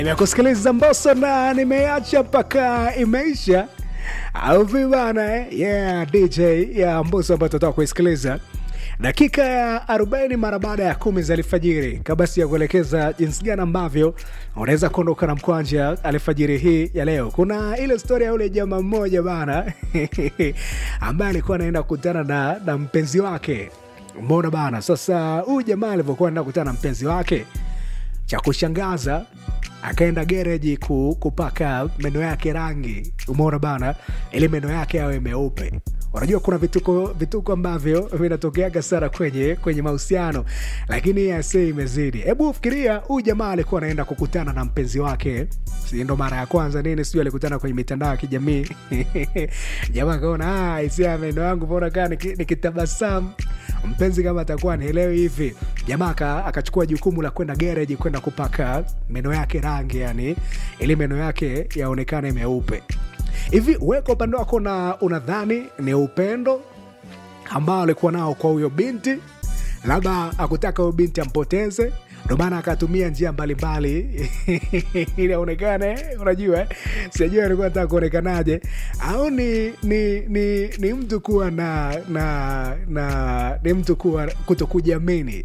nimekusikiliza Mbosso na nimeacha mpaka imeisha au vibana eh? yeah, DJ ya Mbosso ambayo tutatoka kuisikiliza dakika ya 40 mara baada ya kumi za alfajiri, kabasi ya kuelekeza jinsi gani ambavyo unaweza kuondoka na mkwanja alfajiri hii ya leo. Kuna ile stori ya ule jamaa mmoja bana ambaye alikuwa anaenda kukutana na, na mpenzi wake Umeona bana. Sasa huyu jamaa alivyokuwa anaenda kukutana na mpenzi wake, cha kushangaza akaenda gereji ku, kupaka meno yake rangi. Umeona bana, ili meno yake yawe meupe. Unajua kuna vituko vituko ambavyo vinatokeaga sana kwenye kwenye mahusiano, lakini ase imezidi. Hebu fikiria, huyu jamaa alikuwa anaenda kukutana na mpenzi wake, si ndo mara ya kwanza nini, sijui alikutana kwenye mitandao ya kijamii jamaa akaona ah, isia meno yangu mbona kaa nikitabasamu mpenzi kama atakuwa nielewi hivi. Jamaa aka- akachukua jukumu la kwenda gereji kwenda kupaka meno yake rangi, yani ili meno yake yaonekane meupe hivi. Weka upande wako na unadhani ni upendo ambao alikuwa nao kwa huyo binti, labda akutaka huyo binti ampoteze, ndo maana akatumia njia mbalimbali ili aonekane. Unajua eh? sijui alikuwa nataka kuonekanaje, au ni, ni, ni, ni mtu kuwa na na na ni mtu kuwa kutokujiamini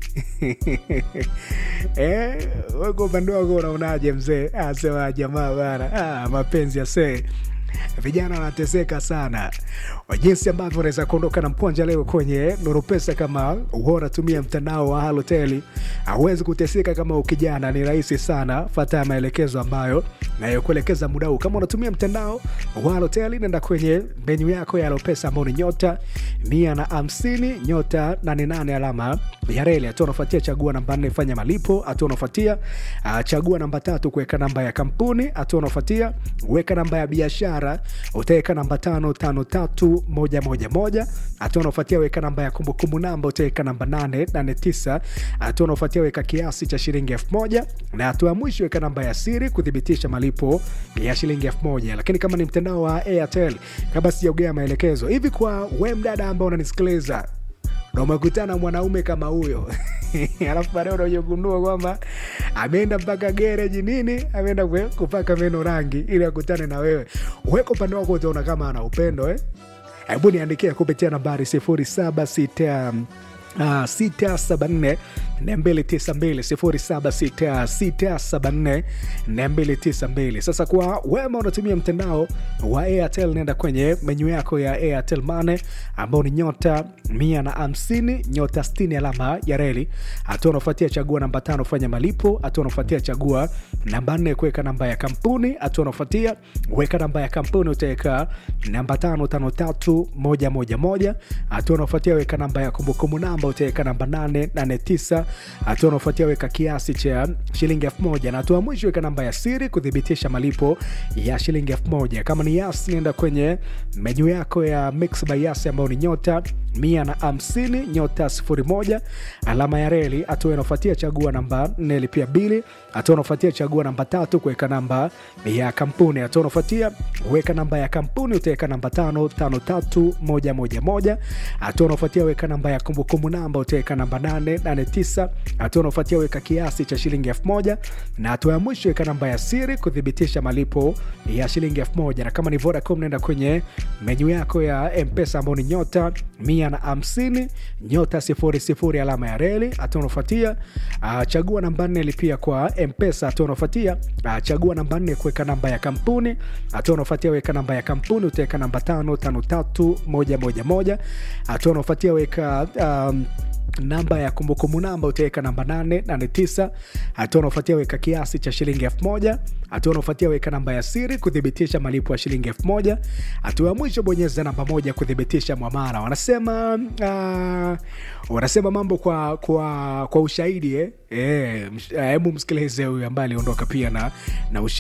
eh, weka upande wako unaonaje mzee? Ah, sema jamaa bana, ah, mapenzi asee vijana wanateseka sana wa jinsi ambavyo unaweza kuondoka na mkwanja leo kwenye Nuru Pesa. Kama huwa unatumia mtandao wa Halotel, hauwezi kuteseka kama ukijana, ni rahisi sana. Fata maelekezo ambayo nayokuelekeza muda huu. Kama unatumia mtandao wa Halotel, nenda kwenye menyu yako ya Halopesa ambao ni nyota mia na hamsini nyota nane nane alama ya reli. Hatua unafuatia chagua namba nne fanya malipo. Hatua unafuatia uh, chagua namba tatu kuweka namba ya kampuni. Hatua unafuatia weka namba ya biashara, utaweka namba tano tano tatu moja moja moja. Hatua unafuatia weka namba ya kumbukumbu namba, utaweka namba nane nane tisa. Hatua unafuatia weka kiasi cha shilingi elfu moja na hatua ya mwisho weka namba ya siri kuthibitisha malipo ya shilingi elfu moja. Lakini kama ni mtandao wa Airtel, kabla sijaugea maelekezo hivi kwa we mdada ambao unanisikiliza na umekutana na mwanaume kama huyo alafu baadaye unajogundua kwamba ameenda mpaka gereji nini, ameenda kwe- kupaka meno rangi ili akutane na wewe. Weka upande wako, utaona kama ana upendo eh? Hebu niandikia kupitia nambari sifuri saba sita sita saba nne nne mbili tisa mbili sifuri saba sita sita saba nne nne mbili tisa mbili. Sasa kwa wema unatumia mtandao wa Airtel, nenda kwenye menyu yako ya Airtel Money ambao ni nyota mia na hamsini nyota sitini alama ya reli. Hatua unafuatia chagua namba tano fanya malipo. Hatua unafuatia chagua namba nne kuweka namba ya kampuni. Hatua unafuatia weka namba ya kampuni, utaweka namba tano tano tatu moja moja moja. Hatua unafuatia weka namba ya kumbukumbu namba, utaweka namba nane nane tisa. Hatua unafuatia weka kiasi cha shilingi elfu moja na hatua ya mwisho weka namba ya siri kuthibitisha malipo ya shilingi elfu moja. Kama ni Yas, nenda kwenye menyu yako ya Mix by Yas ambayo ni nyota mia na hamsini nyota sifuri moja alama ya reli. Hatua inafuatia chagua namba nne lipia bili. Hatua unafuatia chagua namba tatu kuweka namba ya kampuni. Hatua unafuatia weka namba ya kampuni, utaweka namba tano tano tatu moja moja moja. Hatua unafuatia weka namba ya kumbukumbu namba, utaweka namba nane nane tisa. Hatua unafuatia weka kiasi cha shilingi elfu moja na hatua ya mwisho weka namba ya siri kuthibitisha malipo ya shilingi elfu moja. Na kama ni Vodacom, naenda kwenye menyu yako ya Mpesa ambao ni nyota mia na hamsini nyota sifuri sifuri alama ya reli. Hatua unafuatia uh, chagua namba nne lipia kwa Mpesa. Hatua unafuatia uh, chagua namba nne kuweka namba ya kampuni. Hatua unafuatia weka namba ya kampuni, utaweka namba tano tano tatu moja moja moja. Hatua unafuatia weka um, namba ya kumbukumbu namba utaweka namba 889. Hatua unaofuatia weka kiasi cha shilingi elfu moja. Hatua unaofuatia weka namba ya siri kuthibitisha malipo ya shilingi elfu moja. Hatua ya mwisho bonyeza namba moja kuthibitisha mwamara. Wanasema uh, wanasema mambo kwa kwa, kwa ushahidi eh? Eh, msh- eh, hebu msikilize huyu ambaye aliondoka pia na, na ushahidi